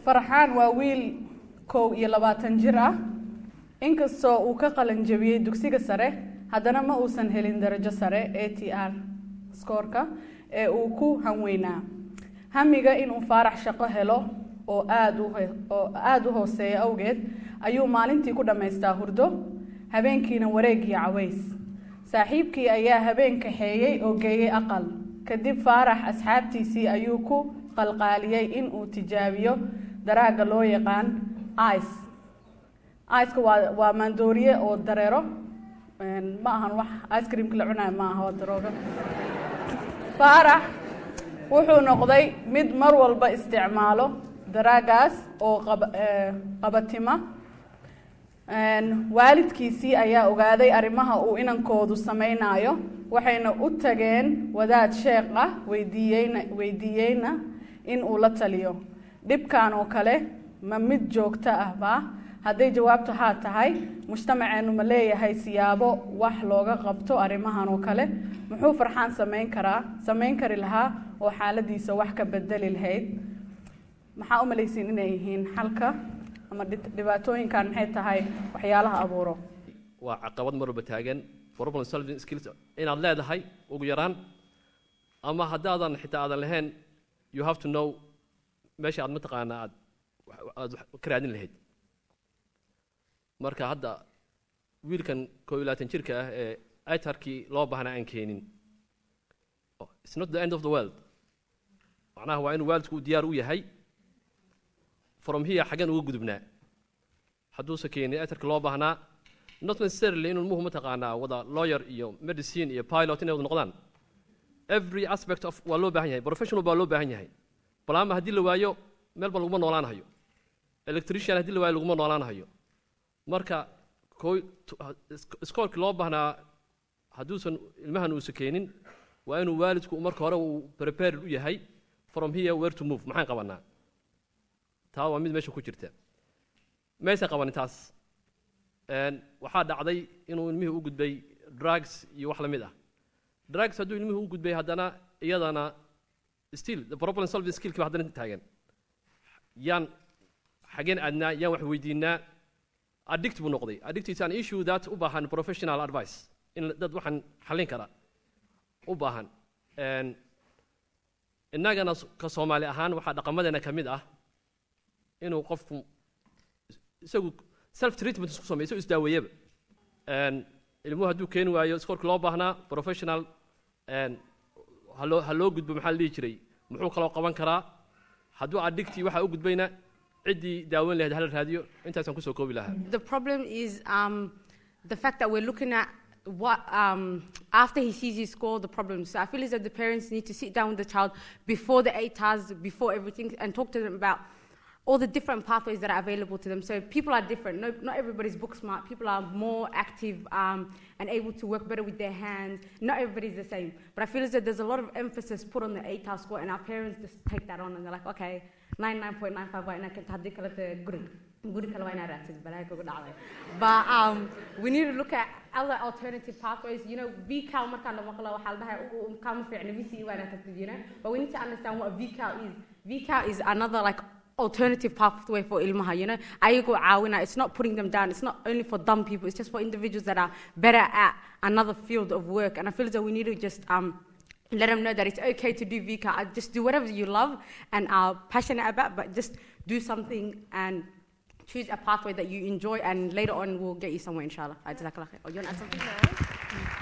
farxaan waa wiil kow iyo labaatan jir ah inkastoo uu ka qalin jabiyey dugsiga sare haddana ma uusan helin darajo sare a t r skoorka ee uu ku hanweynaa hamiga inuu faarax shaqo helo oo aad u oo aada u hooseeya awgeed ayuu maalintii ku dhammaystaa hurdo habeenkiina wareeg iyo caways saaxiibkii ayaa habeen kaxeeyey oo geeyey aqal kadib faarax asxaabtiisii ayuu ku qalqaaliyey in uu tijaabiyo daraagga loo yaqaan ice iceka waa waa maandooriye oo dareero ma ahan wax ice creamka la cunayo ma aha waa daroogo faarax wuxuu noqday mid mar walba isticmaalo daraagaas oo qaba qabatima waalidkiisii ayaa ogaaday arrimaha uu inankoodu samaynayo waxayna u tageen wadaad sheekh ah weydiiyeyna weydiiyeyna in uu la taliyo dhibkan oo kale ma mid joogto ah baa hadday jawaabtu haa tahay mujtamaceennu ma leeyahay siyaabo wax looga qabto arrimahan oo kale muxuu farxaan samayn karaa samayn kari lahaa oo xaaladiisa wax ka bedeli lahayd maxaa u malaysiin inay yihiin xalka ama dhibaatooyinkan maxay tahay waxyaalaha abuuro waa caqabad mar walba taagan problem solving skills inaad leedahay ugu yaraan ama haddaadan xitaa aadan lahayn you have to know meesha aad mataqaanaa aad aad ka raadin lahayd marka hadda wiilkan koob iyo labaatan jirka ah ee itarkii loo baahnaa aan keenin it's not the end of the world macnaha waa inuu waalidku diyaar u yahay from here xaggan uga gudubnaa hadduusa keenin itarkii loo baahnaa not necessarily inuu ilmuhu mataqaanaa wada lawyer iyo medicine iyo pilot inay wada noqdaan every aspect of waa loo baahan yahay professional baa loo baahan yahay balaama haddii la waayo meel ba laguma noolaan hayo electrician haddii la waayo laguma noolaan hayo marka iskoolkii loo baahnaa hadduusan ilmahan uusa keenin waa inuu waalidku marka hore uu prepared u yahay from here where to move maxaan qabanaa taa waa mid meesha ku jirta maysan qabanin taas waxaa dhacday inuu ilmihii u gudbay drugs iyo wax la mid ah drugs hadduu ilmihii u gudbay haddana iyadana still the problem solving skillkii ba haddana taagan yaan xageen aadnaa yaan wax weydiinaa addict buu noqday addict is an issue that u baahan professional advice in dad waxaan xallin kara u baahan innagana ka soomaali ahaan waxaa dhaqamadeena ka mid ah inuu qofku isagu self treatment isku sameeyo isagu isdaaweeyaba ilmuhu hadduu keeni waayo iskoolka loo baahnaa professional haloo ha loo gudbo maxaa la dhihi jiray muxuu kaloo qaban karaa hadduu addicti waxaa u gudbayna ciddii daaweyn lahayd hala raadiyo intaasaan kusoo koobi lahaa The problem is um, the fact that we're looking at what um, after he sees his score, the problem. So I feel as though the parents need to sit down with the child before the eight hours, before everything, and talk to them about all the different pathways that are available to them. So people are different. No, not everybody's book smart. People are more active um, and able to work better with their hands. Not everybody's the same. But I feel as though there's a lot of emphasis put on the eight hour score, and our parents just take that on and they're like, okay, 99.95 waa inaa kenta haddii kalete guri guri kale waa inaa raadsid balaaga kugu dhacday but um, we need to look at other alternative pathways you know vcal markaan la maqlo waxaa la dhahay "U- u- kama fiicna vce waa inaa tagtid you know but we need to understand what vcal is vcal is another like alternative pathway for ilmaha you know ayagoo caawina it's not putting them down it's not only for dumb people it's just for individuals that are better at another field of work and i feel as though we need to just um, let them know that it's okay to do VCA. Uh, Just do whatever you love and are passionate about, but just do something and choose a pathway that you enjoy, and later on we'll get you somewhere, inshallah. Uh, Jazakallah khair. Oh, you want to add something?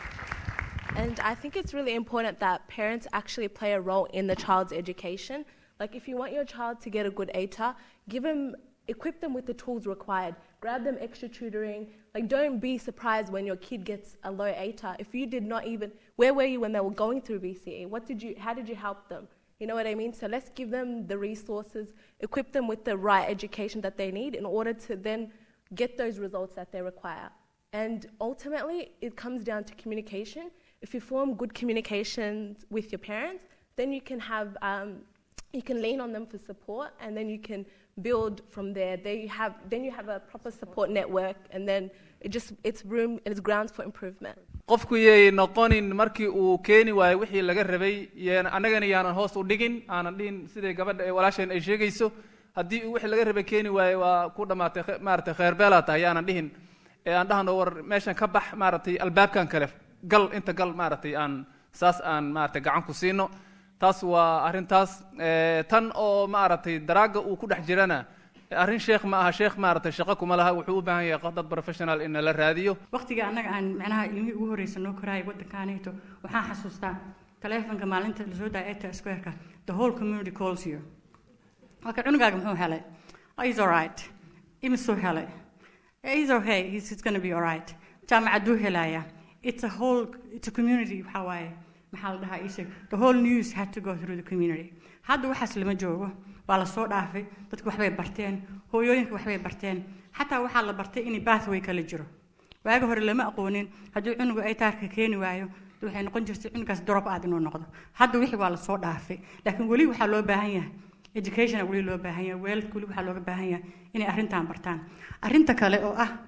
And I think it's really important that parents actually play a role in the child's education. Like, if you want your child to get a good ATA, give them, equip them with the tools required. Grab them extra tutoring. Like, don't be surprised when your kid gets a low ATA. If you did not even, where were you when they were going through BCE? What did you, how did you help them? You know what I mean? So let's give them the resources, equip them with the right education that they need in order to then get those results that they require. And ultimately, it comes down to communication. If you form good communications with your parents, then you can have, um, you can lean on them for support, and then you can build from there. Then you have, then you have a proper support network, and then it just, it's room, it's grounds for improvement. qofku yay noqonin markii uu keeni waayo wixii laga rabay yaan annagana yaanan hoos u dhigin aanan dhihin siday gabadha ee walaasheen ay sheegayso haddii uu wixii laga rabay keeni waaye waa ku dhammaatay khe- maaragtay kheerbeelaa tahay yaanan dhihin ee aan dhahno war meeshan ka bax maaragtay albaabkan kale gal inta gal maaragtay aan saas aan maaragtay gacan ku siino taas waa arrintaas Eh, tan oo maaragtay daraaga uu ku dhex jirana arrin sheekh ma aha sheekh maaragtay shaqo kuma laha wuxuu u baahan yahay qof dad professional in la raadiyo waqtiga annaga aan macnaha ilmihii ugu horreysa noo koraayay waddankaanayto waxaan xasuustaa taleefanka maalinta lasoo daaya eta squareka the whole community calls you marka cunugaaga muxuu helay oh, he's all right imisuu helay "Eh, he's okay he's, he's gonna be all right jaamacaduu helaya it's a whole it's a community waxaa waaye maxaa la dhahaa isheeg the whole news had to go through the community hadda waxaas lama joogo waa la soo dhaafay dadku waxbay barteen hooyooyinka waxbay barteen xataa waxaa la bartay in bathway kala jiro waaga hore lama aqoonin haddii cunugu ay taarka keeni waayo waxay noqon jirtay cunugaas drop aad inuu noqdo hadda wixii waa lasoo dhaafay laakiin weli waxaa loo baahan yahay education weli loo baahan yahay weelka weli waxaa looga baahan yahay inay arrintan bartaan arrinta kale oo ah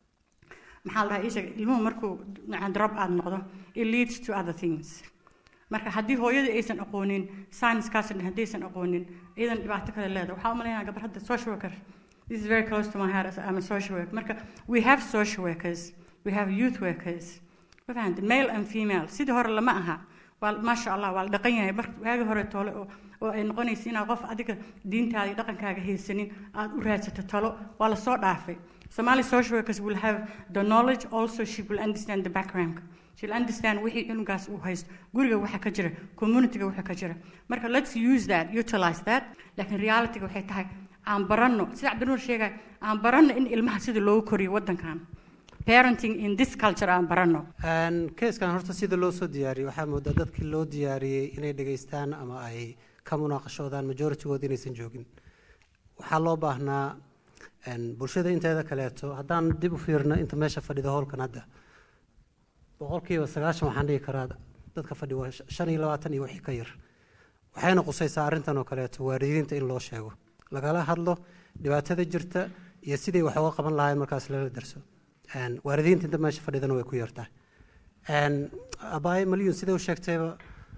maxaa la dhahaa ii sheeg ilmuhu markuu macnaa drop aad noqdo it leads to other things marka haddii hooyadii aysan aqoonin science-kaas dhan haddaysan aqoonin iyadan dhibaato kale leedahay waxaa u malaynaya gabar hadda social worker this is very close to my heart as I'm a social worker marka we have social workers we have youth workers ma fahanta male and female sidii hore lama aha waa maasha allah waa la dhaqan yahay mar waagi hore toole oo oo ay noqonaysa inaad qof adiga diintaada iyo dhaqankaaga haysanin aad u raadsato talo waa lasoo dhaafay Somali social workers will have the knowledge also she will understand the background she'll understand wixii cunugaas uu haysto guriga waxa ka jira communityga waxa ka jira marka let's use that utilize that laakiin realityga waxay tahay aan baranno sida cabdinuur sheegay aan baranno in ilmaha sida loogu koriyo waddankan parenting in this culture aan baranno Een, keeskan horta sida loo soo diyaariyey waxaa moodaa dadkii loo diyaariyey inay dhegaystaan ama ay ka munaaqashoodaan majoritygood inaysan joogin waxaa loo baahnaa een, bulshada inteeda kaleeto haddaan dib u fiirno inta meesha fadhida howlkan hadda boqolkiiba sagaashan waxaan dhihi karaa dadka fadhi waa sh- shan iyo labaatan iyo wixii ka yar waxayna qusaysaa arrintan oo kaleeto waalidiinta in loo sheego lagala hadlo dhibaatada jirta iyo sidai wax uga qaban lahayn markaas lala darso Een, waalidiinta inta meesha fadhidana way ku yartahay Een, abaaye malyun sida u sheegtayba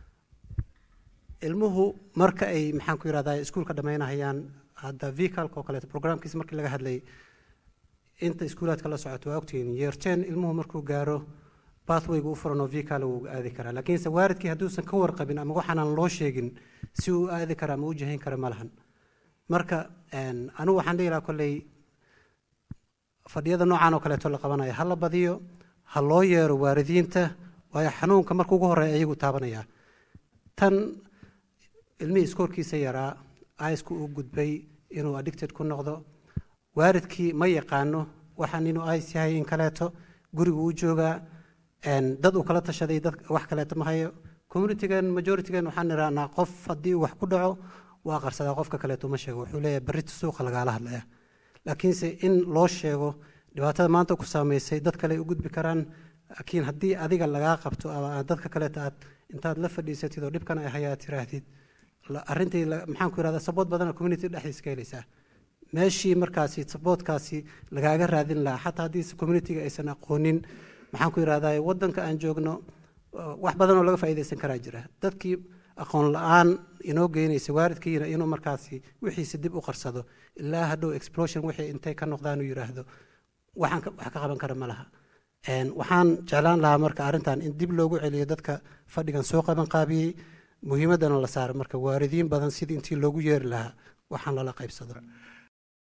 ilmuhu marka ay maxaan ku yidhahdaa iskuulka dhammaynahayaan hadda vcalka oo kaleeto programkiisa markii laga hadlayay inta iskuulaadka la socoto waa ogtihiin yeerteen ilmuhu markuu gaaro pathwayga u furan oo vcal wuu aadi karaa laakiinse waalidkii hadduusan ka warqabin ama waxaanan loo sheegin si uu u aadi kara ama u jahayn kara ma lahan marka een, anigu waxaan dhihi lahaa kolley fadhiyada noocan oo kaleeto la qabanaya ha la badiyo ha loo yeero waalidiinta waayo xanuunka marka ugu horeeya ayagu taabanaya tan ilmihii iskoorkiisa yaraa aisku u gudbay inuu addicted ku noqdo waalidkii ma yaqaano waxaan inuu ais yahay in kaleeto gurigu u joogaa een, dad uu kala tashaday dad wax kaleeto ma hayo communitygan majoritygan waxaan idhahnaa qof haddii uu wax ku dhaco waa qarsadaa qofka kaleeto ma sheego wuxuu leeyahay berrita suuqa lagaala hadlaya laakiinse in loo sheego dhibaatada maanta ku saamaysay dad kale ay u gudbi karaan laakiin haddii adiga lagaa qabto ama aad dadka kaleeta aad intaad la fadhiisatid oo dhibkan ay hayaa tiraahdid la- arrintii la- maxaan ku yidhahdaa sabood badan oo community dhexdiisa ka helaysaa meeshii markaasi saboodkaasi lagaaga raadin lahaa xataa haddii communityga aysan aqoonin maxaan ku yidhahdaa waddanka aan joogno uh, wax badan oo laga faa'iidaysan karaa jira dadkii aqoon la-aan inoo geynaysa waalidkiina inuu markaasi wixiisa dib u qarsado ilaa hadhow explosion wixii intay ka noqdaan uu yidhaahdo waxaan ka- wax ka qaban kara ma laha Een, waxaan jeclaan lahaa marka arrintan in dib loogu celiyo dadka fadhigan soo qaban qaabiyey muhiimadana la saaro marka waalidiin badan sidii intii loogu yeeri lahaa waxaan lala qaybsado